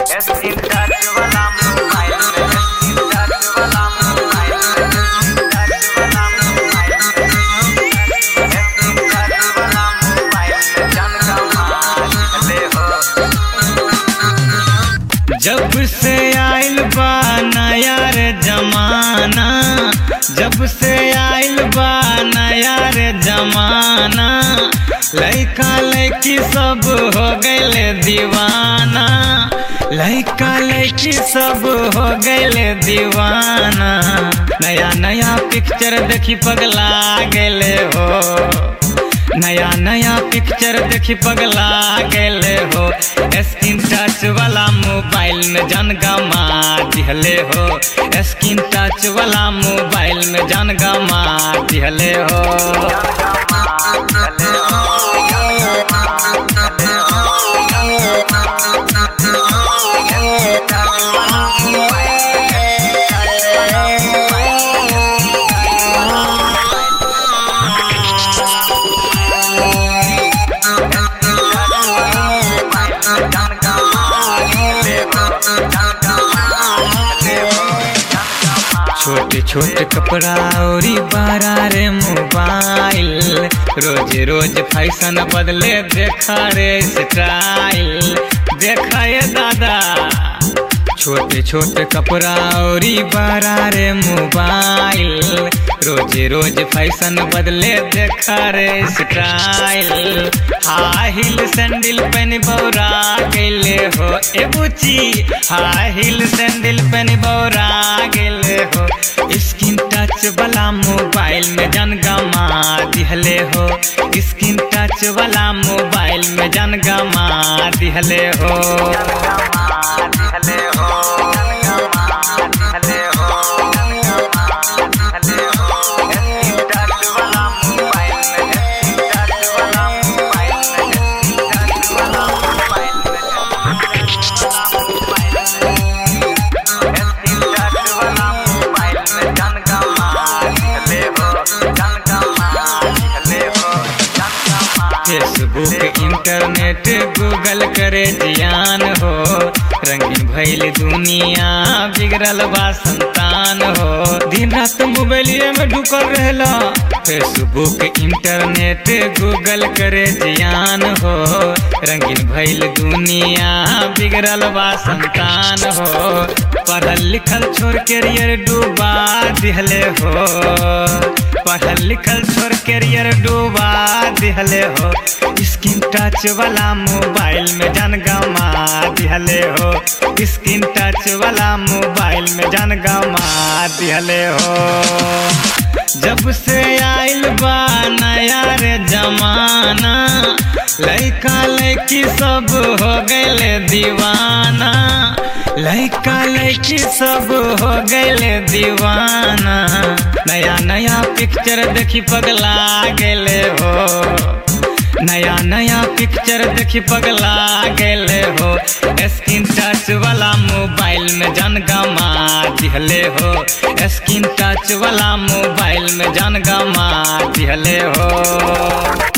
screen touch वाला mobile में screen touch वाला मोबाइल में टच वाला मोबाइल में स्क्रीन टच वाला मोबाइल में जान कमा ले हो जब से आइल बा नया रे जमाना जब से आइल बा नया रे जमाना लइका लइकी सब हो गइले दीवाना लइका लइकी सब हो गइले दीवाना नया नया पिक्चर देखी पगला गेले हो नया नया पिक्चर देखी पगला गेले हो स्क्रीन टच वाला मोबाइल में जान गमा दिहले हो स्क्रीन टच वाला मोबाइल में जान गमा दिहले हो छोटे छोटे कपड़ा औरी बारा रे मोबाइल रोज रोज फैशन बदले देखा रे स्टाइल देखा ये दादा छोटे छोटे कपड़ा औरी बारा रे मोबाइल रोज रोज फैशन बदले देखा रे स्टाइल हाई हिल सैंडल पहन बौरा गेले हो ए बुची हाई हिल सैंडल पहन बौरा गेले हो स्क्रीन टच वाला मोबाइल में जान गमा दिहले हो स्क्रीन टच वाला मोबाइल में जान गमा दिहले हो फेसबुक इंटरनेट गूगल करे जियान हो रंगीन भइल दुनिया बिगड़ल बा संतान हो दिन रात मोबाइलिए में ढुकल रहला फेसबुक इंटरनेट गूगल करे जियान हो रंगीन भइल दुनिया बिगड़ल बा संतान हो पढ़ल लिखल छोड़ कैरियर डूबा दिहले हो पढ़ल लिखल छोड़ कैरियर डूबा दिहले हो स्क्रीन टच वाला मोबाइल में जान गमा दिहले हो स्क्रीन टच वाला मोबाइल में जान गमा दिहले हो जब से आइल बा नया रे जमाना लइका लइकी सब हो गइले दीवाना लइका लइकी सब हो गइले दीवाना नया नया पिक्चर देखी पगला गेले हो नया नया पिक्चर देखी पगला गेले हो स्क्रीन टच वाला मोबाइल में जान गमा दिहले हो स्क्रीन टच वाला मोबाइल में जान गमा दिहले हो